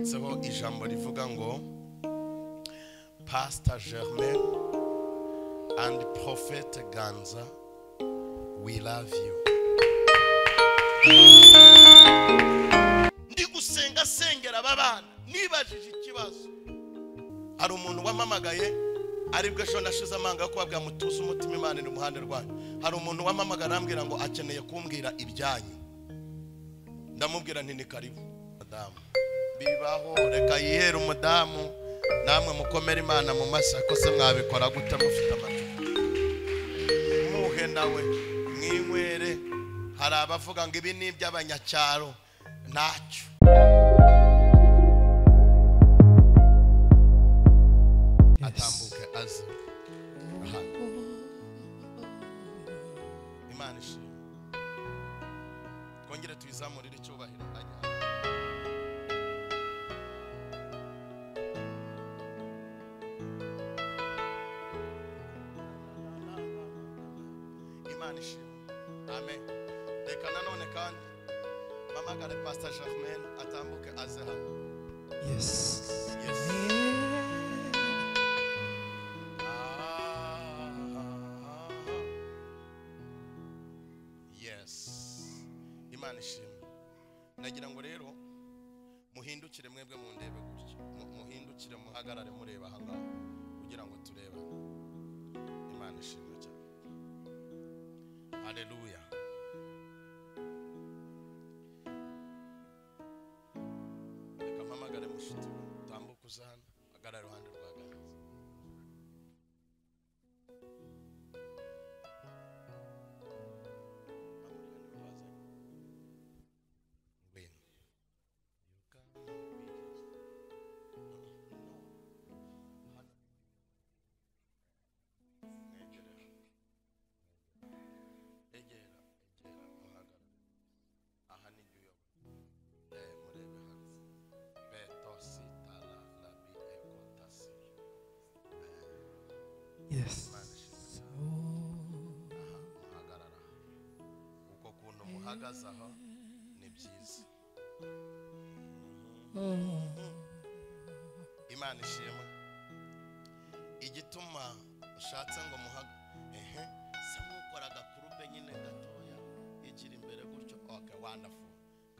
ijambo rivuga ngo pastor germain and prophet ganza we love you ndi gusenga sengera aba bana nibajije ikibazo hari umuntu wamamagaye aribwo ejo nashize amanga kuba bwamutuza umutima imana iri iruhande rwanyu hari umuntu wamamagara arambwira ngo akeneye kumbwira ibyanyu ndamubwira nti ni karibu madamu bibaho reka yihere umudamu namwe mukomere imana mu mashyi ko se mwabikora gute mufite amacupa muhe nawe mwinywere hari abavuga ngo ibi ni iby'abanyacyaro ntacyo atambuke aze aha imana ishimwe twongere tuyizamurire icyubahiro ajya imana ishimwe amen reka nanone kandi mpamagare pastor germain atambuke aze hano Yes. yes Yes. Imana ishimwe. Nagira ngo rero muhindukire mwebwe mu ndebe gutya. Mu- Muhindukire muhagarare mureba aha ngaha kugira ngo turebe. Imana ishimwe cyane. Haleluya. Reka mpamagare mushiti we. Tambuka uze hano. Hagarara iruhande rwa Ganza. Win. Yes. muhagarara ubwo kuntu muhagaze aho ni byiza imana ishema igituma ushatse ngo muhaga ehe se nk'ukora agakurube nyine gatoya igira imbere gutyo oke wandafu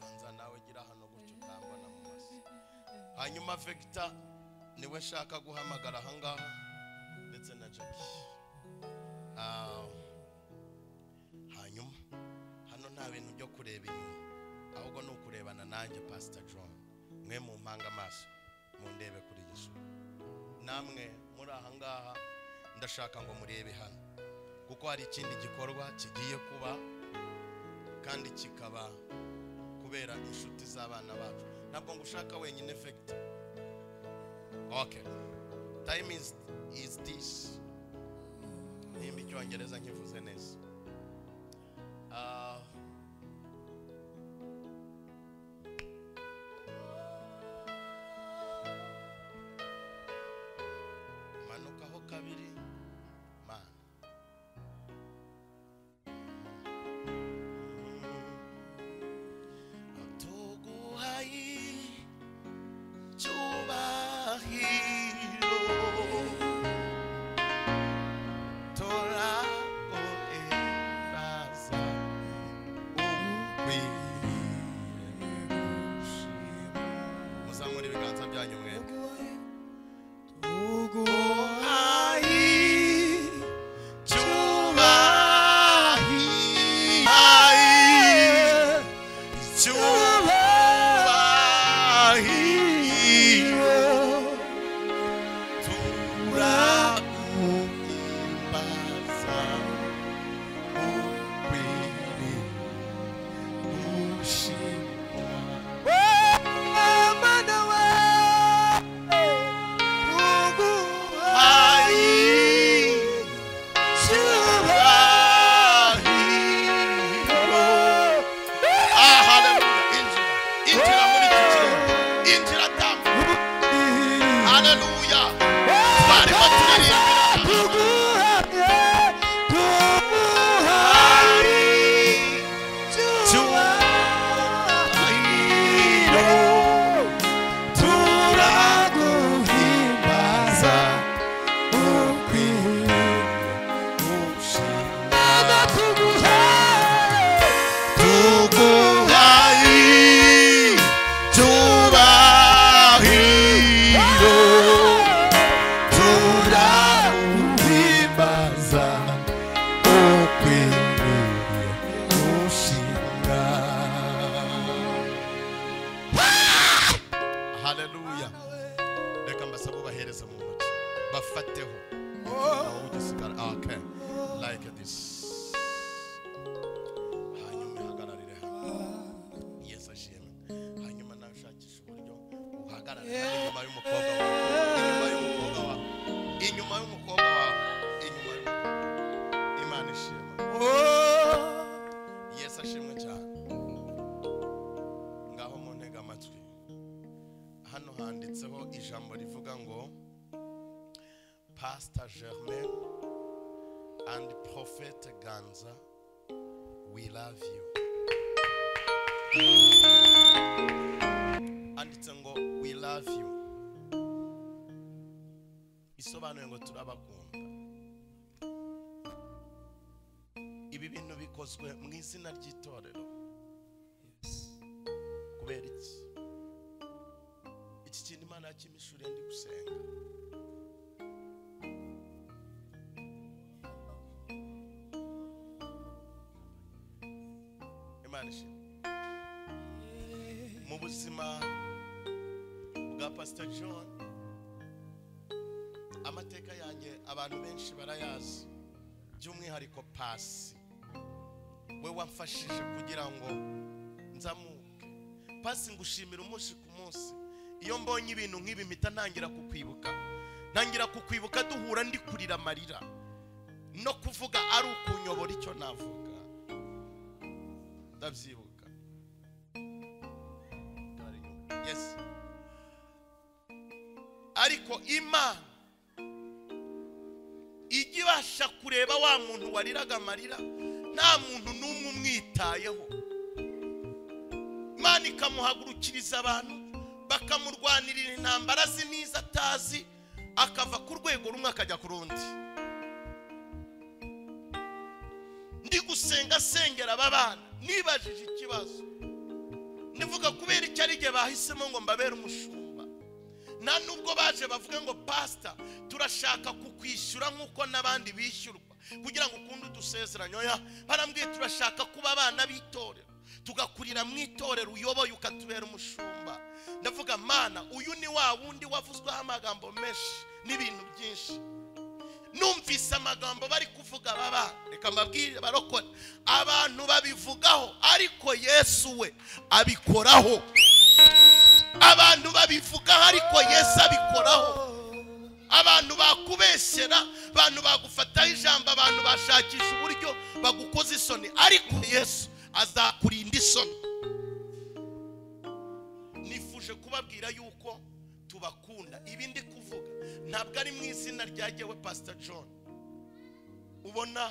kanza nawe gira hano gutyo utambona mu maso hanyuma vegita niwe nshaka guhamagara ahangaha ndetse na jackie Ah, hanyuma hano nta bintu byo kureba inyuma ahubwo ni ukurebana nanjye pastor john mwe mu mpanga amaso mundebe kuri yesu namwe muri aha ngaha ndashaka ngo murebe hano kuko hari ikindi gikorwa kigiye kuba kandi kikaba kubera inshuti z'abana bacu ntabwo ngo ushaka wenyine effect okay time is, is this nimba icyongereza nkivuze neza Ah. manukaho kabiri mana tuguhaye cyubahiro Tora oeraza umugwire muzamura ibiganza byanyu mwebwe uguhaye umfateho wowe ugisigara okay like this hanyuma ihagararire hamwe yesu ashimwe hanyuma nawe ushakisha uburyo uhagarare inyuma y'umukobwa wawe inyuma y'umukobwa wawe inyuma y'umukobwa wawe inyuma y'umukobwa wawe. imana ishimwe yesu ashimwe cyane ngaho mu ntega amatwi hano handitseho ijambo rivuga ngo pastor germain and prophet ganza we love you handitse ngo we love you isobanuye ngo turabakunda ibi bintu bikozwe mu izina ry'itorero kubera iki iki kintu imana yakimishuriye ndi gusenga imana ishimwe mu buzima bwa pastor john amateka yanjye abantu benshi barayazi by'umwihariko pasi we wamfashije kugira ngo nzamuke pasi ngushimira umunsi ku munsi iyo mbonye ibintu nk'ibi mpita ntangira kukwibuka ntangira kukwibuka duhura ndi kurira amarira no kuvuga ari ukunyobora icyo navuga ndabyibuka Gare inyuma. Yes. ariko imana ijya ibasha kureba wa muntu wariraga amarira nta muntu n'umwe umwitayeho imana ikamuhagurukiriza abantu bakamurwanirira intambara azi n'izo atazi akava ku rwego rumwe akajya ku rundi ndi gusenga asengera aba bana nibajije ikibazo ndivuga kubera icyo ari igihe bahisemo ngo mbabere umushumba nta nubwo baje bavuga ngo pasita turashaka kukwishyura nk'uko n'abandi bishyurwa kugira ngo ukunde udusezeranye oya barambwiye turashaka kuba abana b'itorero tugakurira mu itorero uyoboye ukatubera umushumba ndavuga mana uyu ni wa wundi wavuzweho amagambo menshi n'ibintu byinshi numvise amagambo bari kuvuga baba reka mbabwire barokora abantu babivugaho ariko yesu we abikoraho abantu babivugaho ariko yesu abikoraho abantu bakubeshyera abantu bagufataho ijambo abantu bashakisha uburyo bagukoza isoni ariko yesu azakurinda isoni nifuje kubabwira yuko tubakunda ibi ndi kuvuga ntabwo ari mu izina ryagewe pasita john ubona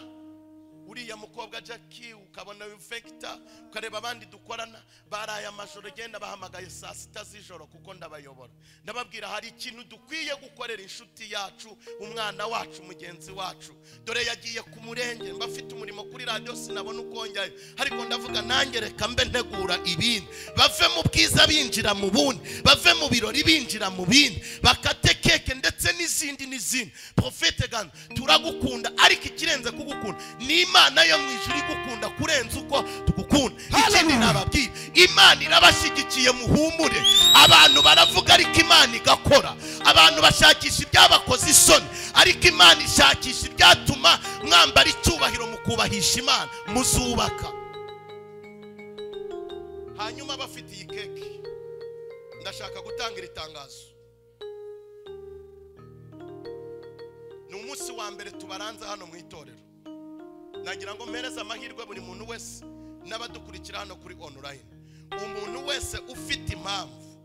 uriya mukobwa jackie ukabona wifekita ukareba abandi dukorana baraye amajoro genda bahamagaye saa sita z'ijoro kuko ndabayobora ndababwira hari ikintu dukwiye gukorera inshuti yacu umwana wacu mugenzi wacu dore yagiye ku murenge mba afite umurimo kuri radiyo sinabona uko njyayo ariko ndavuga nanjye reka mbe ntegura ibindi bave mu bwiza binjira mu bundi bave mu birori binjira mu bindi bakate keke ndetse n'izindi n'izindi profete gana turagukunda ariko ikirenze kugukunda ni imana yo mu ijuru igukunda kurenza uko tugukunda ikindi nababwira imana irabashyigikiye muhumure abantu baravuga ariko imana igakora abantu bashakisha ibyabakoze isoni ariko imana ishakisha ibyatuma mwambara icyubahiro mu kubahisha imana muzubaka hanyuma bafite iyi keke ndashaka gutanga iri tangazo ni umunsi wa mbere tubaranza hano mu itorero nagira ngo mpereze amahirwe buri muntu wese n'abadukurikira hano kuri onorayini umuntu wese ufite impamvu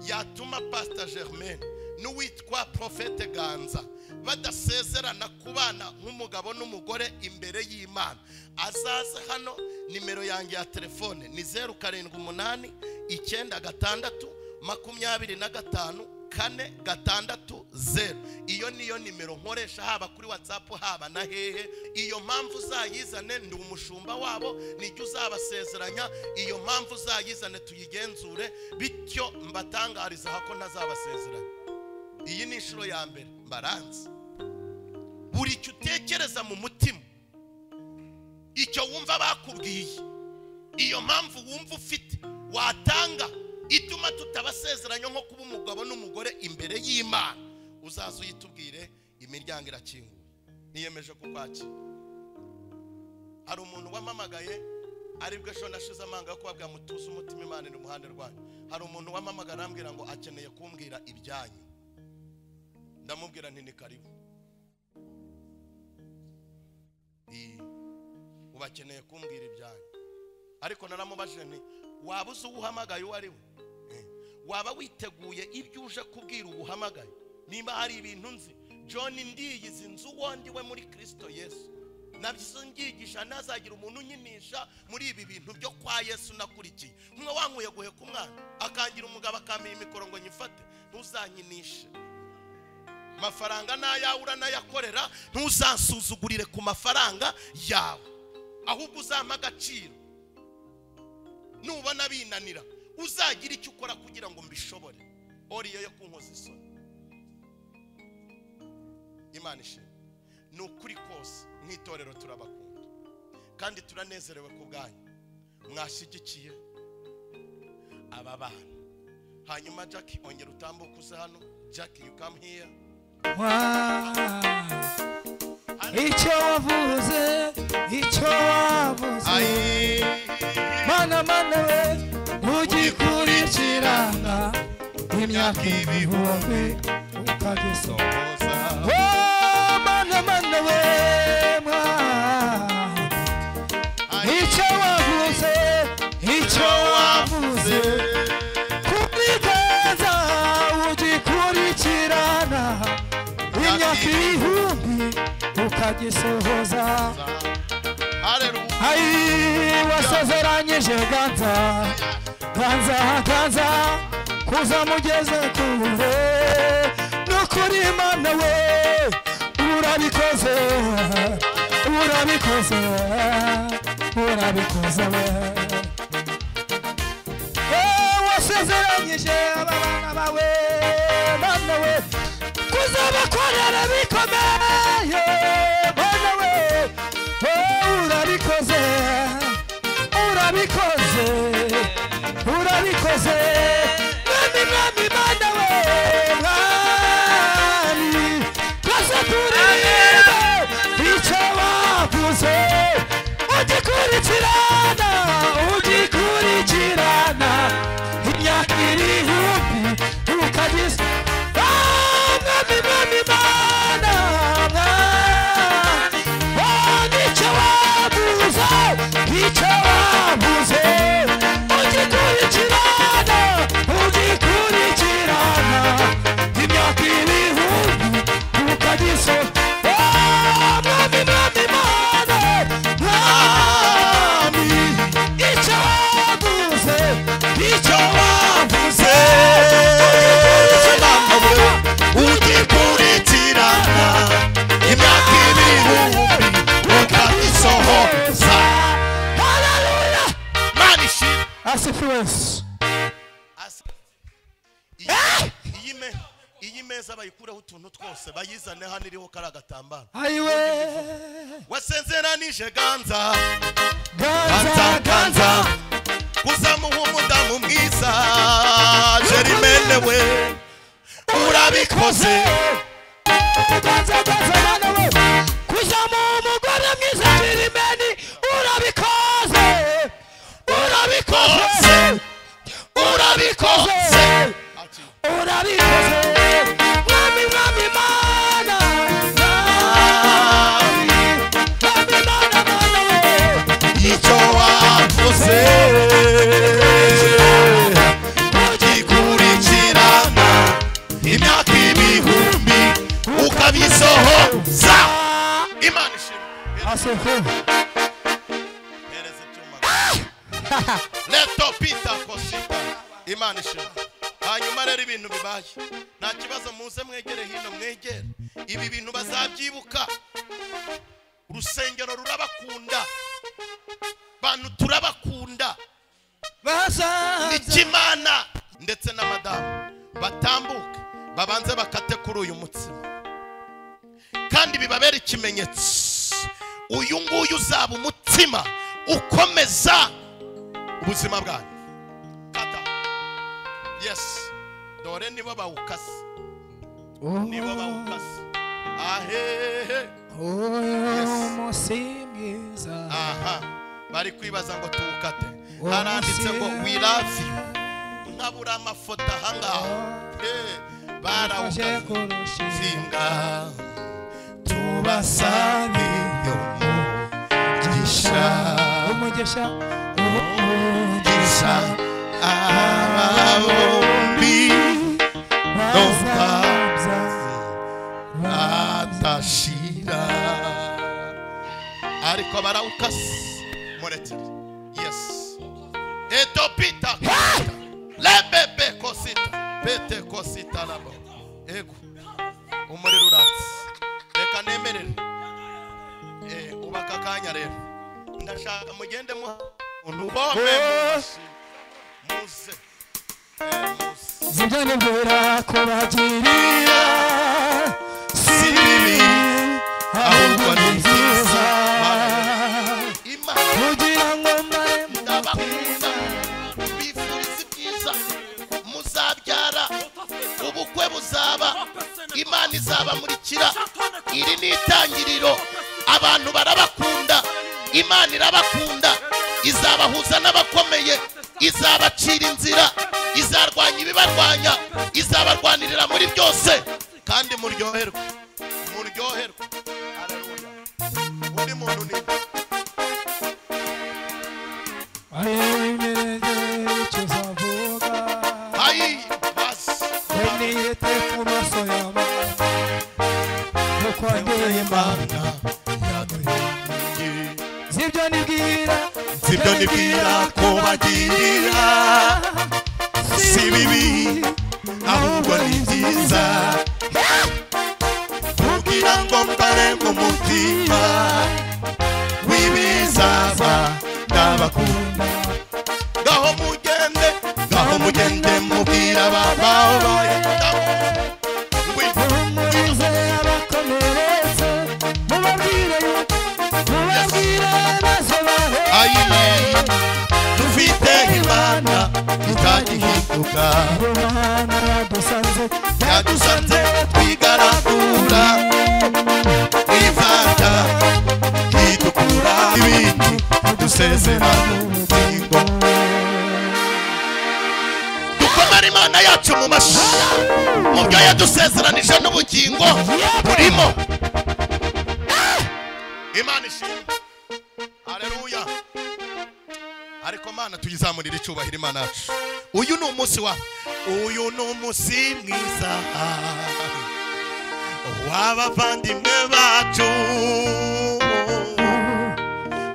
yatuma pasita germaine n'uwitwa profete ganza badasezerana kubana nk'umugabo n'umugore imbere y'imana azaze hano nimero yanjye ya telefone ni zeru karindwi umunani icyenda gatandatu makumyabiri na gatanu kane gatandatu zeru iyo niyo nimero nkoresha haba kuri watsapu haba na hehe iyo mpamvu uzayizane ndi umushumba wabo nijya uzabasezeranya iyo mpamvu uzayizane tuyigenzure bityo mbatangariza ko ntazabasezeranya iyi ni inshuro ya mbere mbaranze buri icyo utekereza mu mutima icyo wumva bakubwiye iyo mpamvu wumva ufite watanga ituma tutabasezeranya nko kuba umugabo n'umugore imbere y'imana uzaza uyitubwire imiryango irakinguye niyemeje kukwakira hari umuntu wamamagaye aribwo ejo nashize amanga yo kuba bwamutuza umutima imana iri iruhande rwanyu hari umuntu wamamagara arambwira ngo akeneye kumbwira ibyanyu ndamubwira nti ni karibu Ii, ubu akeneye kumbwira ibyanyu ariko naramubajije nti waba uzi uwo uhamagaye uwo ari we Eh, waba witeguye ibyo uje kubwira uwo uhamagaye nimba hari ibintu nzi john ndiyizi nzi uwo ndi we muri kirisito yesu nabyize ngigisha ntazagira umuntu unyinisha muri ibi bintu byo kwa yesu nakurikiye umwe wankuye guheka umwana akangira umugabo akamira imikoro ngo nyifate ntuzanyinishe amafaranga n'ayawe uranayakorera ntuzasuzugurire ku mafaranga yawe ahubwo uzampe agaciro nubona binanira uzagira icyo ukora kugira ngo mbishobore oriyo yo kunkoza isoni imana ishimwe ni ukuri kose mu itorero turabakunda kandi turanezerewe ku bwanyu mwashyigikiye aba bana hanyuma jack ongera utambuke uze hano jack you come here Wow. icyo wavuze icyo wavuze Aye. mana mana we ugikurikirana imyaka ibihumbi ukageza Oza. Oh, mana mana we mwana Aye. icyo wavuze icyo wavuze kubwiteza ugikurikirana imyaka ibihumbi ukagisohoza Hallelujah. ai wasezeranyije ganza ganza ganza kuzamugeze kure n'ukuri mana we urabikoze urabikoze urabikoze we Eh, wasezeranyije aba bana bawe mana we kuzabakorera bikomeye mana we Eh, urabikoze urabikoze urabikoze mwami mwami mana we mwami twese turibe icyo wavuze ugikurikirana ugikurikirana imyaka irihumbi ukagize Ah, mwami mwami mana mwami Oh, nicyo wavuze nicyo wavuze ugikurikirana ugikurikirana imyaka ibihumbi ukagiso mwami mwami mana mwami icyo wavuze icyo wavuze ugikurikirana imyaka ibihumbi ukabisohoza Haleluya! mana ishimwe asifiwe yesu Asa- iyi- iyi me- iyi meza bayikureho utuntu twose bayizane hano iriho kari agatambaro ayiwe wasenzeranije ganza ganza ganza uzamuha umudamu mwiza jerimene we urabikoze Uganza ganza bana we kuzamuha umugore mwiza jirimeni urabikoze urabikoze urabikoze urabikoze mwami mwami mana mwami mwami mana mana we icyo wavuze ugikurikirana imyaka ibihumbi ukabisohoza imana ishimwe asefu hereza icyuma leto pita kosita imana ishimwe hanyuma rero ibintu bibaye nta kibazo muze mwegere hino mwegere ibi bintu bazabyibuka urusengero rurabakunda bantu turabakunda bazaza ikimana ndetse n'abadamu batambuke babanze bakate kuri uyu mutsima kandi bibabere ikimenyetso uyu nguyu uzaba umutsima ukomeza ubuzima bwanyu kata yesi dore nibo bawukase nibo bawukase ahehe umunsi mwiza aha bari kwibaza ngo tuwukate Uwo haranditse ngo munsi- wiraviyo nkabura amafoto ahangaha Eh, aje barawukaze kurushinga zinga tubasabiyo mugisha umugisha umugisha aba bombi bazabya atashira ariko barawukase murekere yesi edopita kosita lebebe kosita pete kosita rabo ego umuriro uratse reka nemerere Eh, ubaka akanya rero ndashaka mugende muha umuntu bombe muze Eh, muze zibyo mbera kubagirira si bibi ahubwo ni byiza imana kugira ngo mbare mu ndabakunda mbifuriza ibyiza muzabyara ubukwe buzaba imana izabamurikira iri ni itangiriro abantu barabakunda imana irabakunda izabahuza n'abakomeye izabacira inzira izarwanya ibibarwanya izabarwanirira muri byose kandi muryoherwe muryoherwe Haleluya. undi muntu ni ayemerere icyo uzavuga ayi basi weniyete ku maso yawe kuko ndi imana zibyo nibwira sibyo nibwira ko bagirira si bibi ahubwo ni byiza kugira ngo mbare mu mutima w'ibizaba ndabakunda ngaho mugende ngaho mugende mubwira babawe bawe ngwino Umurinze abakomeretse mubabwire yuko mubabwire maze bahe ayiyeyi dufite imana itagihinduka Imana yadusanze yadusanze twigaragura twivanga twidukura ibindi dusezera n'ubugingo dukomere imana yacu mu mashyi mu byo yadusezeranije n'ubugingo burimo imana ishimwe hareruya ariko mana tuyizamurire icyubahiro imana yacu uyu ni umunsi wa uyu ni umunsi mwiza w'abavandimwe bacu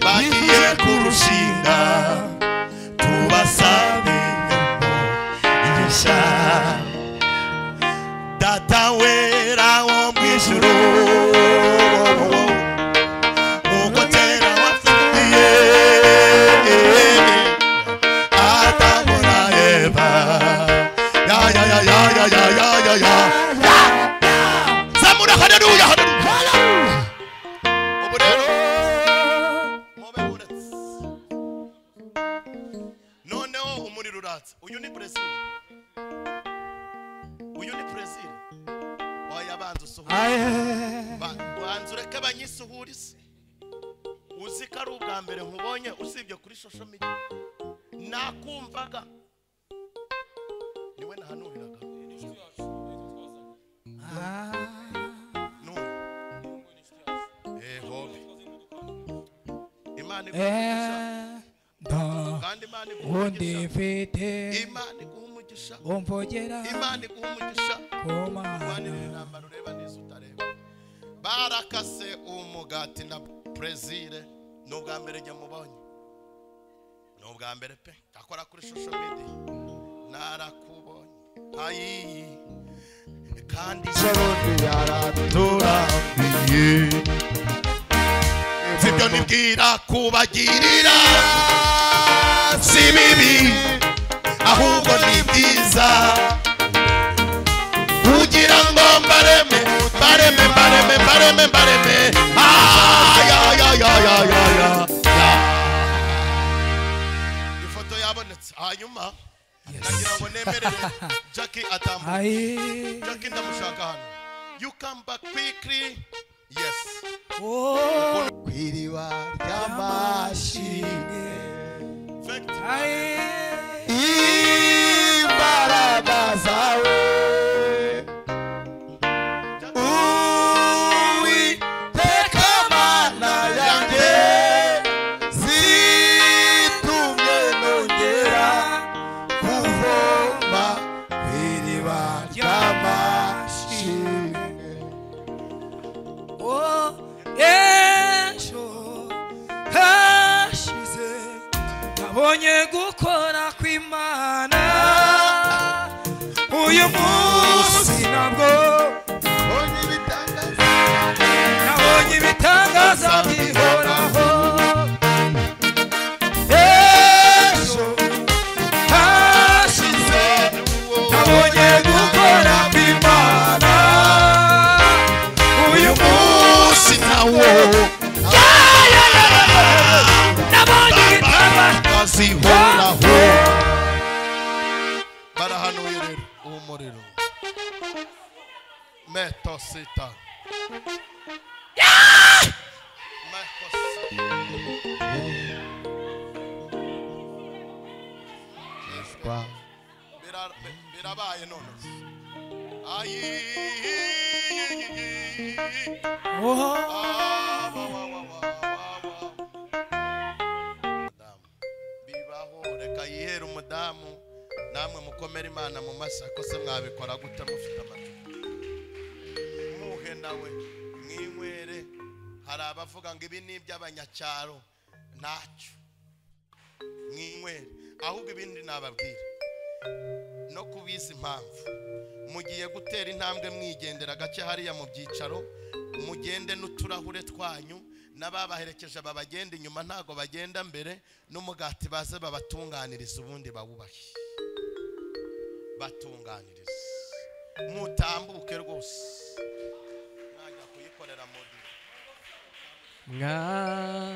bagiye kurushinga tubasabire umugisha data wera wo mu ijuru uko kera wafitiye atabona eva ya ya ya ya ya ya ya ya ya zamura haleluya haleluya ubu rero mube buretse noneho umuriro uratse uyu ni brezil uyu ni brezil oya banza usuhure aye Ba- banza ureke banyisuhurize uzi ko ari ubwa mbere nkubonye usibye kuri social media nakumvaga niwe nahanuriraga n'uyu Eh, hobe imana iguhe umugisha enda kandi imana iguhe umugisha undifite imana iguhe umugisha umvogera imana iguhe umugisha ku mana urwanirira intambara ureba neza utareba barakase umugati na brezil ni ubwa mbere njya mubonye ni ubwa mbere pe akora kuri shusho midi narakubonye ayi kandi sarundi yaraturabiye sibyo nibwira kubagirira si bibi ahubwo ni byiza kugira ngo mbareme mbareme mbareme mbareme mbareme ayayayayayaya ifoto yabonetse hanyuma nagira ngo nemerere jacki atambuka aye jacki ndamushaka hano You come back quickly. Yes. Oh, ku iriba ry'amashi Fact. aye. imbaraga zawe uwiteka mana yanjye zitumye nongera kuvoma ku iriba ry'amashimwe Oh, ejo hashize nabonye gukora kw'imana uyu munsi nabwo mbonye ibitangaza nabonye ibitangaza bihoraho ejo hashize nabonye gukora kw'imana uyu munsi nawo nabonye ibitangaza bazihoraho barahanuye rero uwo muriro meto sita Meto sita. Bira- bi- birabaye none ayi Oh. Ah, wa, wa, wa, wa, wa, wa. Madamu, bibaho reka yihere umudamu namwe mukomere imana mu masako se mwabikora gute mufite amacupa muhe nawe mwinywere hari abavuga ngo ibi ni iby'abanyacyaro ntacyo mwinywere ahubwo ibindi nababwira no kubizi impamvu mugiye gutera intambwe mwigendera gake hariya mu byicaro mugende n'uturahure twanyu n'ababaherekeje babagenda inyuma ntago bagenda mbere n'umugati baze babatunganiriza ubundi bawubahe batunganirize mutambuke rwose mwajya kuyikorera muri Mwa